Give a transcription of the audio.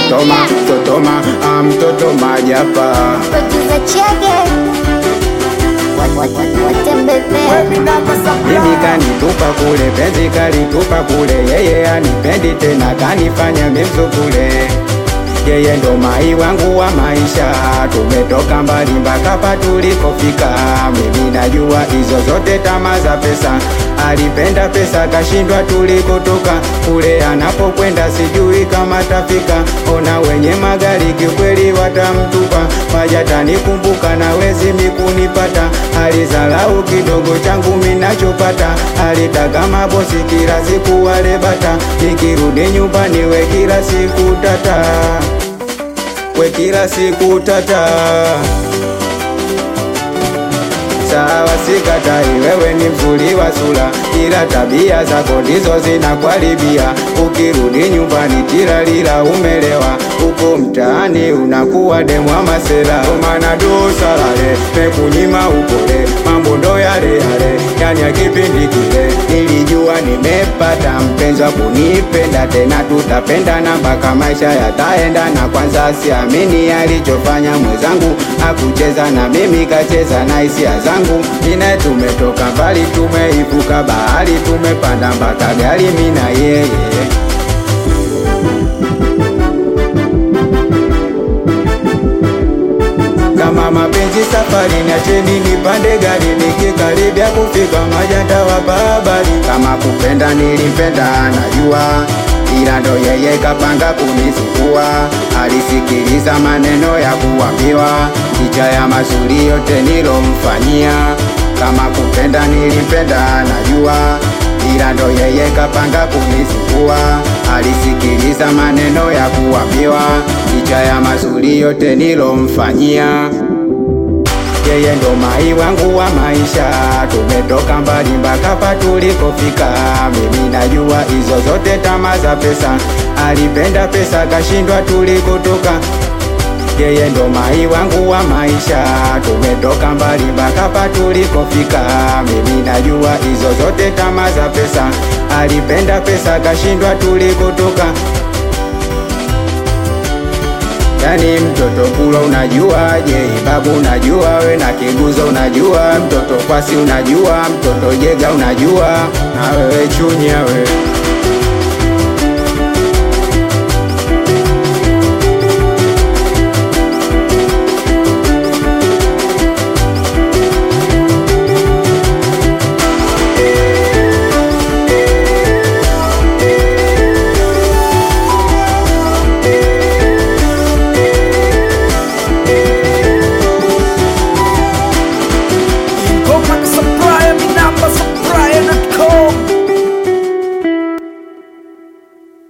mtoto ma mtoto ma ah, mtoto majapa Producer Chege. Wat- wat- wat- Watembezea. Mimi kanitupa kule, penzi kalitupa kule, yeye anipendi tena, kanifanya mimzukule. Yeye ndo mai wangu wa maisha, tumetoka mbali mpaka hapa tulikofika. Mimi najua hizo zote tamaa za pesa, alipenda pesa kashindwa tulikotoka. Kule anapokwenda sijui kama tafika, ona wenye magari kiukweli watamtupa. Majatani kumbuka na wezi mikunipata, alizalau kidogo changu minachopata, alitaka mabosi kila siku wale bata, nikirudi nyumbani we kila siku tata, we kila siku tata. Sawa sikatai, wewe ni mzuri wa sura, ila tabia zako ndizo zinakuharibia. Ukirudi nyumbani tilalila umelewa, huko mtaani unakuwa demwa masela. Maana dosa lale mekunyima upole, mambo ndo yale yale, yani ya kipindi kile. Nilijua nimepata mpenzi wa kunipenda tena, tutapendana mpaka maisha yataenda. Na kwanza siamini alichofanya mwenzangu, akucheza na mimi kacheza na hisia zangu. Ine tumetoka mbali, tumeivuka bahari, tumepanda mpaka gari, mimi na yeye kama mapenzi safari, niacheni nipande gari, nikikaribia kufika majanda wa habari. Kama kupenda nilimpenda, najua ila ndo yeye kapanga kunisumbua. Alisikiliza maneno ya kuambiwa, licha ya mazuri yote nilomfanyia. Kama kupenda nilimpenda, najua ila ndo yeye kapanga kunisumbua. Alisikiliza maneno ya kuambiwa, licha ya mazuri yote nilomfanyia. Yeye ndo mai wangu wa maisha, tumetoka mbali mpaka hapa tulikofika. Mimi najua hizo zote tamaa za pesa, alipenda pesa kashindwa tulikotoka. Yeye ndo mai wangu wa maisha, tumetoka mbali mpaka hapa tulikofika. Mimi najua hizo zote tamaa za pesa, alipenda pesa kashindwa tulikotoka. Yani mtoto kula unajua, je babu unajua, we na kiguza unajua, mtoto kwasi unajua, mtoto jega unajua, na wewe chunya we